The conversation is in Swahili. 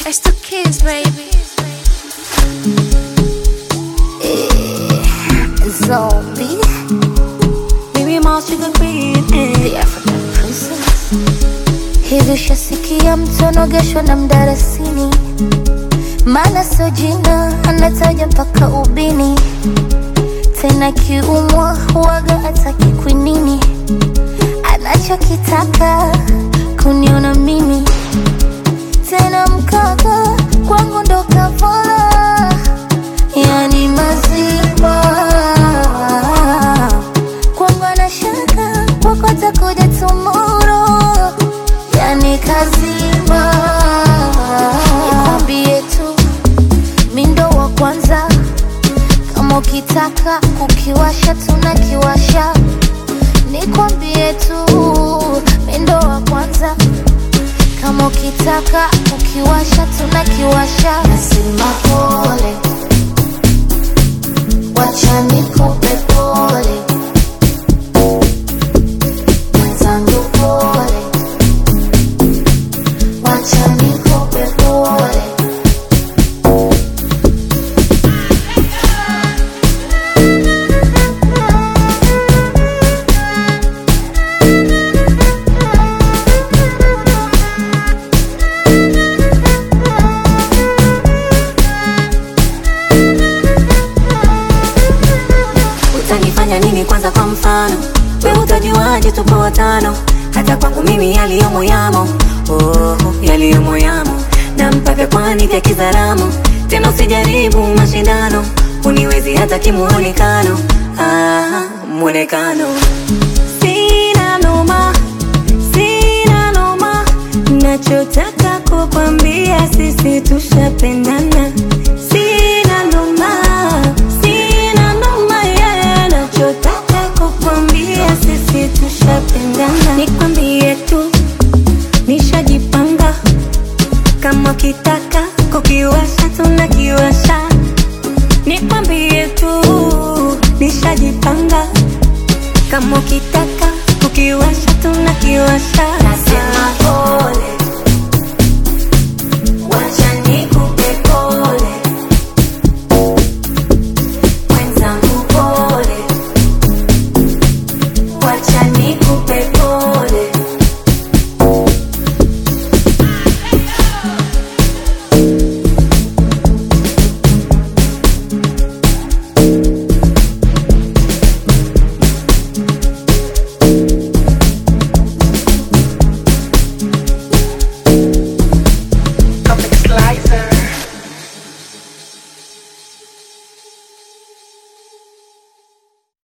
It's the kids, baby. Zombie, Baby mouse sugar queen eh. the African princess. Hivi shasikia mtu anogeshwa na mdarasini, maana sio jina anataja mpaka ubini, tena kiumwa huwaga ataki kwinini, anachokitaka kuniona mimi tena mkaka kwangu ndo kavola yani mazima kwangu anashaka kwako atakuja tumoro yani kazima nikwambie tu mindo wa kwanza kama ukitaka kukiwasha tunakiwasha nikwambie tu mindo wa kwanza kama ukitaka kukiwasha tunakiwasha nasema pole wacha nikupe pole mwenzangu pole wacha nikupe pole utanifanya nini kwanza kwa mfano we utajuaje tupo watano hata kwangu mimi yaliyomo yamo oh, yaliyomo yamo na mpaka kwani vya kizaramu tena usijaribu mashindano uniwezi hata kimuonekano ah, mwonekano sina noma sina noma nachotaka kukwambia sisi tushapendana sina noma sina noma yeah. nachotaka kukwambia sisi tushapendana nikwambie tu nishajipanga kama kitaka kukiwasha tunakiwasha nikwambie tu nishajipanga kama ukitaka kukiwasha tunakiwasha nasema pole wacha nikupe pole mwenzangu pole wacha nikupe